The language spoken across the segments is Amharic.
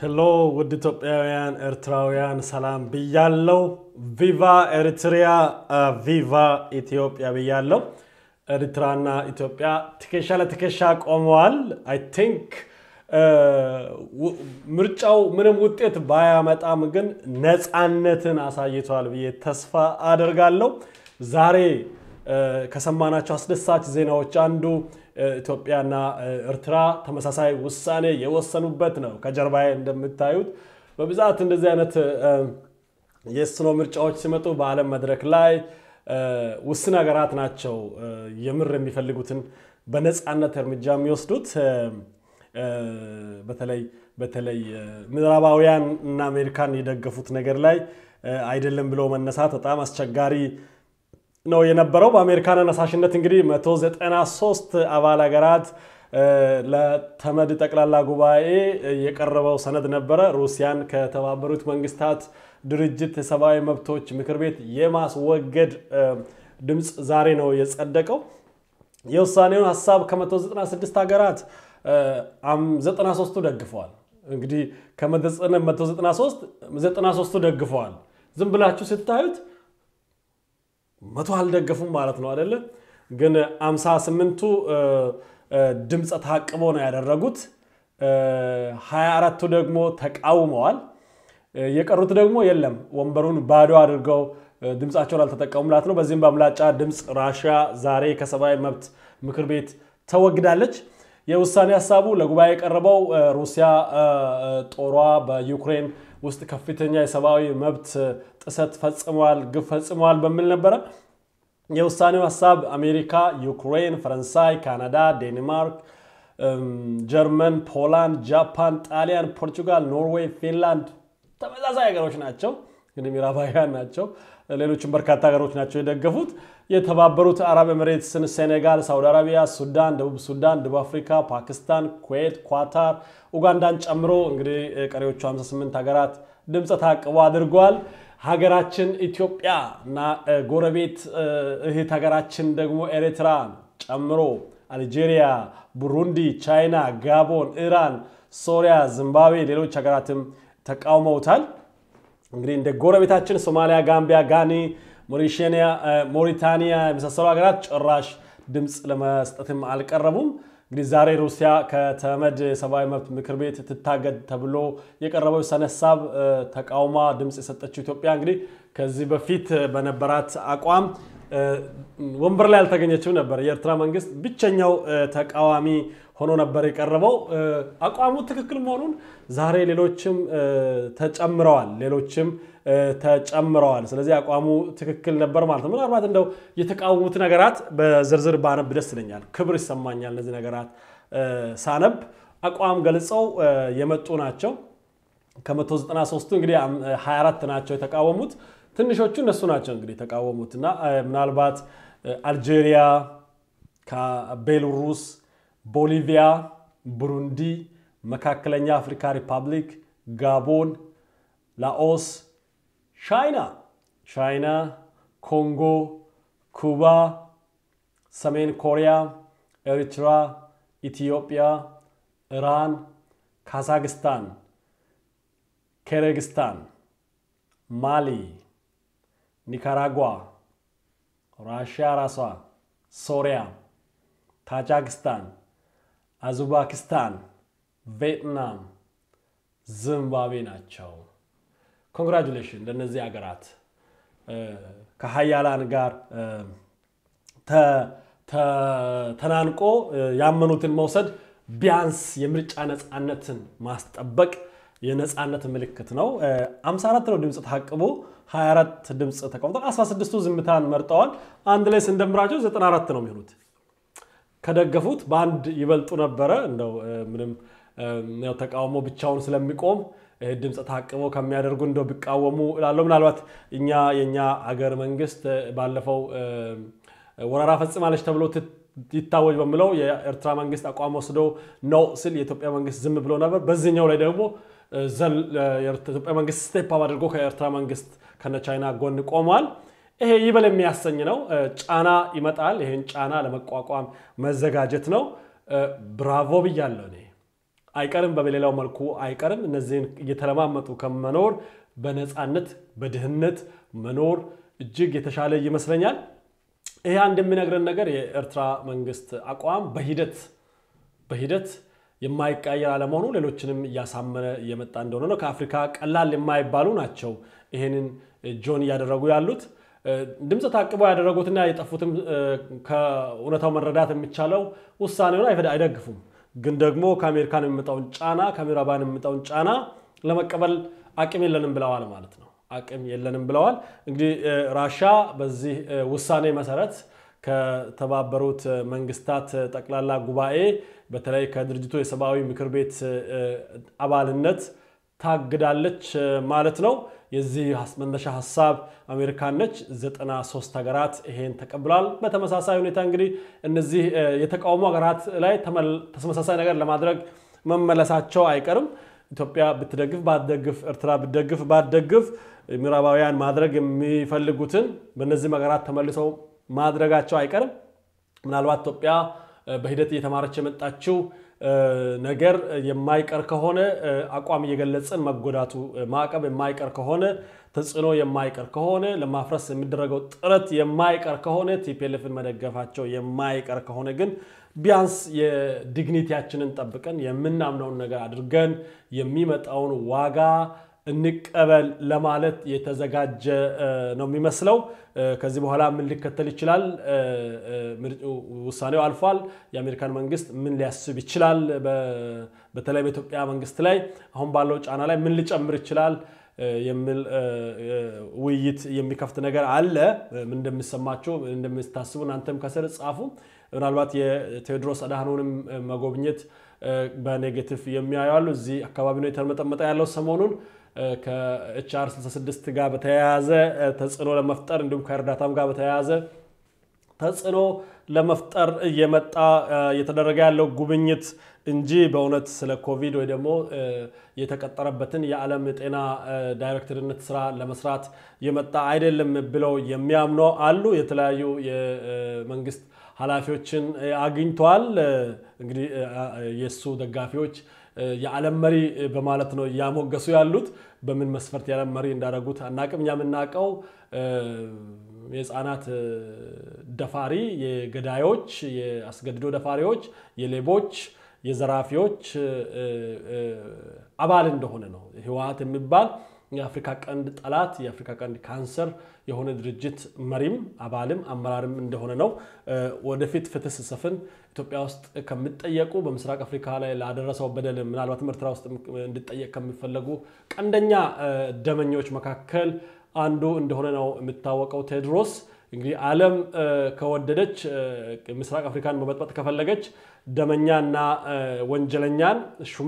ሄሎ ውድ ኢትዮጵያውያን ኤርትራውያን ሰላም ብያለው። ቪቫ ኤሪትሪያ ቪቫ ኢትዮጵያ ብያለው። ኤርትራና ኢትዮጵያ ትከሻ ለትከሻ ቆመዋል። አይ ቲንክ ምርጫው ምንም ውጤት ባያመጣም ግን ነፃነትን አሳይቷል ብዬ ተስፋ አደርጋለሁ። ዛሬ ከሰማናቸው አስደሳች ዜናዎች አንዱ ኢትዮጵያና ኤርትራ ተመሳሳይ ውሳኔ የወሰኑበት ነው። ከጀርባዬ እንደምታዩት በብዛት እንደዚህ አይነት የስኖ ምርጫዎች ሲመጡ በዓለም መድረክ ላይ ውስን ሀገራት ናቸው የምር የሚፈልጉትን በነፃነት እርምጃ የሚወስዱት። በተለይ በተለይ ምዕራባውያን እና አሜሪካን የደገፉት ነገር ላይ አይደለም ብሎ መነሳት በጣም አስቸጋሪ ነው የነበረው። በአሜሪካን አነሳሽነት እንግዲህ 193 አባል ሀገራት ለተመድ ጠቅላላ ጉባኤ የቀረበው ሰነድ ነበረ። ሩሲያን ከተባበሩት መንግስታት ድርጅት የሰብአዊ መብቶች ምክር ቤት የማስወገድ ድምፅ ዛሬ ነው የጸደቀው። የውሳኔውን ሀሳብ ከ196 ሀገራት 93ቱ ደግፈዋል። እንግዲህ ከ193 93ቱ ደግፈዋል። ዝም ብላችሁ ስታዩት መቶ አልደገፉም ማለት ነው አይደለ? ግን 58ቱ ድምፀ ታቅቦ ነው ያደረጉት። 24ቱ ደግሞ ተቃውመዋል። የቀሩት ደግሞ የለም ወንበሩን ባዶ አድርገው ድምፃቸውን አልተጠቀሙም ማለት ነው። በዚህም በአብላጫ ድምፅ ራሽያ ዛሬ ከሰብአዊ መብት ምክር ቤት ተወግዳለች። የውሳኔ ሀሳቡ ለጉባኤ የቀረበው ሩሲያ ጦሯ በዩክሬን ውስጥ ከፍተኛ የሰብአዊ መብት ጥሰት ፈጽመዋል፣ ግፍ ፈጽመዋል በሚል ነበረ። የውሳኔው ሀሳብ አሜሪካ፣ ዩክሬን፣ ፈረንሳይ፣ ካናዳ፣ ዴንማርክ፣ ጀርመን፣ ፖላንድ፣ ጃፓን፣ ጣሊያን፣ ፖርቹጋል፣ ኖርዌይ፣ ፊንላንድ ተመሳሳይ ሀገሮች ናቸው። እንግዲህ ምዕራባውያን ናቸው። ሌሎችም በርካታ ሀገሮች ናቸው የደገፉት። የተባበሩት አረብ ኤምሬትስን፣ ሴኔጋል፣ ሳውዲ አረቢያ፣ ሱዳን፣ ደቡብ ሱዳን፣ ደቡብ አፍሪካ፣ ፓኪስታን፣ ኩዌት፣ ኳታር፣ ኡጋንዳን ጨምሮ እንግዲህ ቀሪዎቹ 58 ሀገራት ድምፀ ታቅቦ አድርገዋል። ሀገራችን ኢትዮጵያ እና ጎረቤት እህት ሀገራችን ደግሞ ኤርትራን ጨምሮ አልጄሪያ፣ ቡሩንዲ፣ ቻይና፣ ጋቦን፣ ኢራን፣ ሶሪያ፣ ዚምባብዌ ሌሎች ሀገራትም ተቃውመውታል። እንግዲህ እንደ ጎረቤታችን ሶማሊያ፣ ጋምቢያ፣ ጋኒ፣ ሞሪታኒያ የመሳሰሉ ሀገራት ጭራሽ ድምፅ ለመስጠትም አልቀረቡም። እንግዲህ ዛሬ ሩሲያ ከተመድ የሰብአዊ መብት ምክር ቤት ትታገድ ተብሎ የቀረበው የውሳኔ ሀሳብ ተቃውማ ድምፅ የሰጠችው ኢትዮጵያ እንግዲህ ከዚህ በፊት በነበራት አቋም ወንበር ላይ አልተገኘችም ነበር። የኤርትራ መንግስት ብቸኛው ተቃዋሚ ሆኖ ነበር የቀረበው። አቋሙ ትክክል መሆኑን ዛሬ ሌሎችም ተጨምረዋል ሌሎችም ተጨምረዋል። ስለዚህ አቋሙ ትክክል ነበር ማለት ነው። ምናልባት እንደው የተቃወሙት ነገራት በዝርዝር ባነብ ደስ ይለኛል። ክብር ይሰማኛል። እነዚህ ነገራት ሳነብ አቋም ገልጸው የመጡ ናቸው። ከ193ቱ እንግዲህ 24 ናቸው የተቃወሙት። ትንሾቹ እነሱ ናቸው እንግዲህ የተቃወሙት እና ምናልባት አልጄሪያ፣ ቤሉሩስ፣ ቦሊቪያ፣ ቡሩንዲ፣ መካከለኛ አፍሪካ ሪፐብሊክ፣ ጋቦን፣ ላኦስ፣ ቻይና ቻይና፣ ኮንጎ፣ ኩባ፣ ሰሜን ኮሪያ፣ ኤሪትራ፣ ኢትዮጵያ፣ ኢራን፣ ካዛክስታን፣ ኪርጊስታን፣ ማሊ፣ ኒካራጓ፣ ራሽያ ራሷ፣ ሶሪያ፣ ታጃክስታን፣ አዙባኪስታን፣ ቪየትናም፣ ዚምባብዌ ናቸው። ኮንግራጁሌሽን ለእነዚህ ሀገራት ከሀያላን ጋር ተናንቆ ያመኑትን መውሰድ ቢያንስ የምርጫ ነፃነትን ማስጠበቅ የነፃነት ምልክት ነው። 54 ነው ድምፅ ታቅቦ 24 ድምፅ ተቀምጧል። 16ቱ ዝምታን መርጠዋል። አንድ ላይ ስንደምራቸው 94 ነው የሚሆኑት። ከደገፉት በአንድ ይበልጡ ነበረ። እንደው ምንም ተቃውሞ ብቻውን ስለሚቆም ድምፅ ታቅበው ከሚያደርጉ እንደው ቢቃወሙ እላለሁ። ምናልባት እኛ የእኛ አገር መንግስት ባለፈው ወረራ ፈጽማለች ተብሎ ይታወጅ በሚለው የኤርትራ መንግስት አቋም ወስዶ ነው ስል የኢትዮጵያ መንግስት ዝም ብሎ ነበር። በዚህኛው ላይ ደግሞ የኢትዮጵያ መንግስት ስቴፕ አፕ አድርጎ ከኤርትራ መንግስት ከነ ቻይና ጎን ቆሟል። ይሄ ይበል የሚያሰኝ ነው። ጫና ይመጣል። ይህን ጫና ለመቋቋም መዘጋጀት ነው። ብራቮ ብያለሁ እኔ አይቀርም፣ በሌላው መልኩ አይቀርም። እነዚህን እየተለማመጡ ከመኖር በነፃነት በድህነት መኖር እጅግ የተሻለ ይመስለኛል። ይሄ አንድ የሚነግረን ነገር የኤርትራ መንግስት አቋም በሂደት በሂደት የማይቀየር አለመሆኑ ሌሎችንም እያሳመነ እየመጣ እንደሆነ ነው። ከአፍሪካ ቀላል የማይባሉ ናቸው ይሄንን ጆን እያደረጉ ያሉት። ድምፅ ታቅበው ያደረጉትና የጠፉትም ከእውነታው መረዳት የሚቻለው ውሳኔውን አይደግፉም። ግን ደግሞ ከአሜሪካን የሚመጣውን ጫና ከምዕራባን የሚመጣውን ጫና ለመቀበል አቅም የለንም ብለዋል ማለት ነው። አቅም የለንም ብለዋል። እንግዲህ ራሻ በዚህ ውሳኔ መሰረት ከተባበሩት መንግስታት ጠቅላላ ጉባኤ በተለይ ከድርጅቱ የሰብአዊ ምክር ቤት አባልነት ታግዳለች ማለት ነው። የዚህ መነሻ ሀሳብ አሜሪካን ነች። 93 ሀገራት ይሄን ተቀብለዋል። በተመሳሳይ ሁኔታ እንግዲህ እነዚህ የተቃውሞ ሀገራት ላይ ተመሳሳይ ነገር ለማድረግ መመለሳቸው አይቀርም። ኢትዮጵያ ብትደግፍ ባትደግፍ፣ ኤርትራ ብትደግፍ ባትደግፍ ምዕራባውያን ማድረግ የሚፈልጉትን በእነዚህ ሀገራት ተመልሰው ማድረጋቸው አይቀርም። ምናልባት ኢትዮጵያ በሂደት እየተማረች የመጣችው ነገር የማይቀር ከሆነ አቋም እየገለጽን መጎዳቱ ማዕቀብ የማይቀር ከሆነ ተጽዕኖ የማይቀር ከሆነ ለማፍረስ የሚደረገው ጥረት የማይቀር ከሆነ ቲፒኤልኤፍን መደገፋቸው የማይቀር ከሆነ ግን ቢያንስ የዲግኒቲያችንን ጠብቀን የምናምነውን ነገር አድርገን የሚመጣውን ዋጋ እንቀበል ለማለት የተዘጋጀ ነው የሚመስለው። ከዚህ በኋላ ምን ሊከተል ይችላል? ውሳኔው አልፏል። የአሜሪካን መንግስት ምን ሊያስብ ይችላል? በተለይ በኢትዮጵያ መንግስት ላይ አሁን ባለው ጫና ላይ ምን ሊጨምር ይችላል የሚል ውይይት የሚከፍት ነገር አለ። ምን እንደሚሰማችሁ እንደምታስቡ እናንተም ከስር ጻፉ። ምናልባት የቴዎድሮስ አድሃኖንም መጎብኘት በኔጌቲቭ የሚያዩ አሉ። እዚህ አካባቢ ነው የተመጠመጠ ያለው ሰሞኑን ከኤችአር 66 ጋር በተያያዘ ተጽዕኖ ለመፍጠር እንዲሁም ከእርዳታም ጋር በተያያዘ ተጽዕኖ ለመፍጠር እየመጣ እየተደረገ ያለው ጉብኝት እንጂ በእውነት ስለ ኮቪድ ወይ ደግሞ የተቀጠረበትን የዓለም የጤና ዳይሬክተርነት ስራ ለመስራት የመጣ አይደለም ብለው የሚያምኑ አሉ። የተለያዩ የመንግስት ኃላፊዎችን አግኝተዋል። እንግዲህ የእሱ ደጋፊዎች የዓለም መሪ በማለት ነው እያሞገሱ ያሉት። በምን መስፈርት የዓለም መሪ እንዳደረጉት አናቅም። እኛ የምናውቀው የህፃናት ደፋሪ፣ የገዳዮች፣ የአስገድዶ ደፋሪዎች፣ የሌቦች፣ የዘራፊዎች አባል እንደሆነ ነው። ህወሓት የሚባል የአፍሪካ ቀንድ ጠላት የአፍሪካ ቀንድ ካንሰር የሆነ ድርጅት መሪም አባልም አመራርም እንደሆነ ነው። ወደፊት ፍትህ ስሰፍን ኢትዮጵያ ውስጥ ከሚጠየቁ በምስራቅ አፍሪካ ላይ ላደረሰው በደል ምናልባትም ኤርትራ ውስጥ እንዲጠየቅ ከሚፈለጉ ቀንደኛ ደመኞች መካከል አንዱ እንደሆነ ነው የሚታወቀው ቴዎድሮስ። እንግዲህ ዓለም ከወደደች ምስራቅ አፍሪካን መበጥበጥ ከፈለገች ደመኛና ወንጀለኛን ሹማ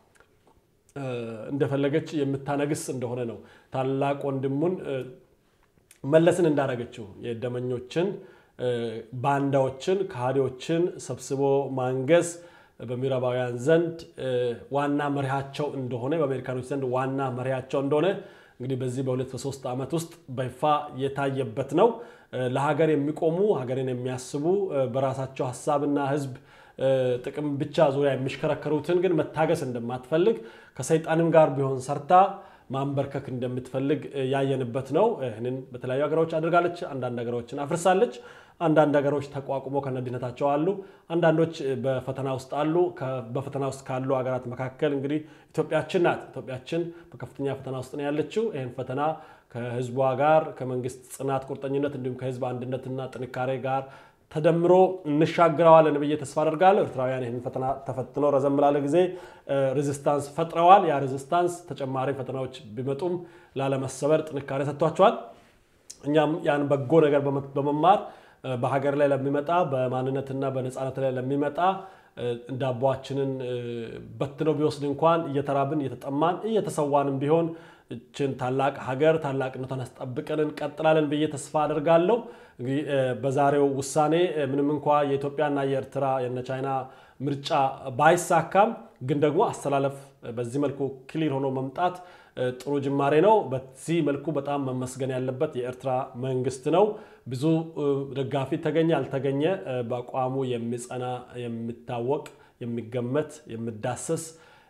እንደፈለገች የምታነግስ እንደሆነ ነው። ታላቅ ወንድሙን መለስን እንዳደረገችው የደመኞችን፣ ባንዳዎችን፣ ከሃዲዎችን ሰብስቦ ማንገስ በምዕራባውያን ዘንድ ዋና መሪያቸው እንደሆነ በአሜሪካኖች ዘንድ ዋና መሪያቸው እንደሆነ እንግዲህ በዚህ በሁለት በሶስት ዓመት ውስጥ በይፋ የታየበት ነው። ለሀገር የሚቆሙ ሀገርን የሚያስቡ በራሳቸው ሀሳብና ሕዝብ ጥቅም ብቻ ዙሪያ የሚሽከረከሩትን ግን መታገስ እንደማትፈልግ ከሰይጣንም ጋር ቢሆን ሰርታ ማንበርከክ እንደምትፈልግ ያየንበት ነው። ይህንን በተለያዩ ሀገሮች አድርጋለች። አንዳንድ ሀገሮችን አፍርሳለች። አንዳንድ ሀገሮች ተቋቁሞ ከነድነታቸው አሉ። አንዳንዶች በፈተና ውስጥ አሉ። በፈተና ውስጥ ካሉ ሀገራት መካከል እንግዲህ ኢትዮጵያችን ናት። ኢትዮጵያችን በከፍተኛ ፈተና ውስጥ ነው ያለችው። ይህን ፈተና ከህዝቧ ጋር ከመንግስት ጽናት፣ ቁርጠኝነት እንዲሁም ከህዝብ አንድነትና ጥንካሬ ጋር ተደምሮ እንሻግረዋለን ብዬ ተስፋ አደርጋለሁ። ኤርትራውያን ይህን ፈተና ተፈትነው ረዘም ላለ ጊዜ ሬዚስታንስ ፈጥረዋል። ያ ሬዚስታንስ ተጨማሪ ፈተናዎች ቢመጡም ላለመሰበር ጥንካሬ ሰጥቷቸዋል። እኛም ያን በጎ ነገር በመማር በሀገር ላይ ለሚመጣ በማንነትና በነፃነት ላይ ለሚመጣ ዳቧችንን በትነው ቢወስድ እንኳን እየተራብን እየተጠማን እየተሰዋንም ቢሆን እችን ታላቅ ሀገር ታላቅነቷን አስጠብቀን እንቀጥላለን ብዬ ተስፋ አደርጋለሁ። እንግዲህ በዛሬው ውሳኔ ምንም እንኳ የኢትዮጵያና የኤርትራ የነ ቻይና ምርጫ ባይሳካም ግን ደግሞ አስተላለፍ በዚህ መልኩ ክሊር ሆኖ መምጣት ጥሩ ጅማሬ ነው። በዚህ መልኩ በጣም መመስገን ያለበት የኤርትራ መንግስት ነው። ብዙ ደጋፊ ተገኘ አልተገኘ በአቋሙ የሚጸና የሚታወቅ የሚገመት የሚዳሰስ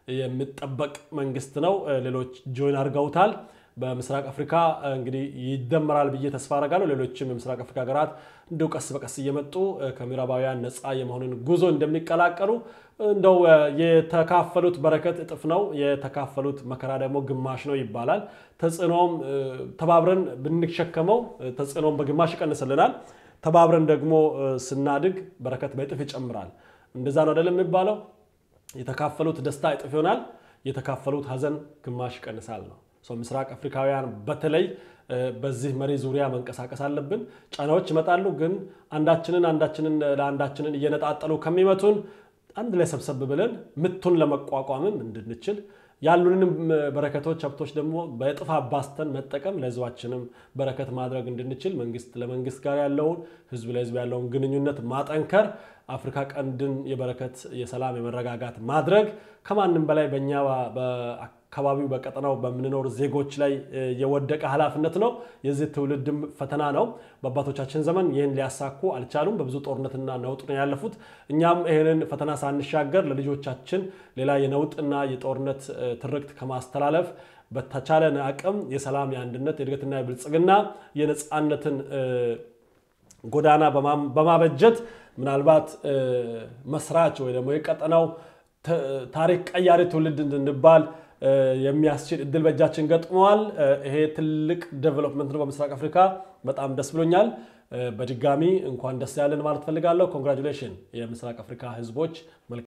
የሚጠበቅ መንግስት ነው። ሌሎች ጆይን አድርገውታል። በምስራቅ አፍሪካ እንግዲህ ይደመራል ብዬ ተስፋ አደርጋለሁ። ሌሎችም የምስራቅ አፍሪካ ሀገራት እንዲሁ ቀስ በቀስ እየመጡ ከምዕራባውያን ነፃ የመሆንን ጉዞ እንደሚቀላቀሉ እንደው የተካፈሉት በረከት እጥፍ ነው፣ የተካፈሉት መከራ ደግሞ ግማሽ ነው ይባላል። ተጽዕኖም ተባብረን ብንሸከመው ተጽዕኖም በግማሽ ይቀንስልናል። ተባብረን ደግሞ ስናድግ በረከት በእጥፍ ይጨምራል። እንደዛ ነው አይደለም የሚባለው? የተካፈሉት ደስታ እጥፍ ይሆናል፣ የተካፈሉት ሀዘን ግማሽ ይቀንሳል ነው። ምስራቅ አፍሪካውያን በተለይ በዚህ መሪ ዙሪያ መንቀሳቀስ አለብን። ጫናዎች ይመጣሉ፣ ግን አንዳችንን አንዳችንን ለአንዳችንን እየነጣጠሉ ከሚመቱን አንድ ላይ ሰብሰብ ብለን ምቱን ለመቋቋምም እንድንችል ያሉንም በረከቶች ሀብቶች ደግሞ በእጥፍ አባስተን መጠቀም ለሕዝባችንም በረከት ማድረግ እንድንችል መንግስት ለመንግስት ጋር ያለውን ሕዝብ ለሕዝብ ያለውን ግንኙነት ማጠንከር አፍሪካ ቀንድን የበረከት የሰላም የመረጋጋት ማድረግ ከማንም በላይ በእኛ አካባቢው በቀጠናው በምንኖር ዜጎች ላይ የወደቀ ኃላፊነት ነው። የዚህ ትውልድም ፈተና ነው። በአባቶቻችን ዘመን ይህን ሊያሳኩ አልቻሉም። በብዙ ጦርነትና ነውጥ ነው ያለፉት። እኛም ይህንን ፈተና ሳንሻገር ለልጆቻችን ሌላ የነውጥና የጦርነት ትርክት ከማስተላለፍ በተቻለን አቅም የሰላም የአንድነት፣ የእድገትና የብልጽግና የነፃነትን ጎዳና በማበጀት ምናልባት መስራች ወይ ደግሞ የቀጠናው ታሪክ ቀያሪ ትውልድ እንድንባል የሚያስችል እድል በእጃችን ገጥመዋል። ይሄ ትልቅ ዴቨሎፕመንት ነው በምስራቅ አፍሪካ። በጣም ደስ ብሎኛል። በድጋሚ እንኳን ደስ ያለን ማለት ፈልጋለሁ። ኮንግራጁሌሽን የምስራቅ አፍሪካ ህዝቦች።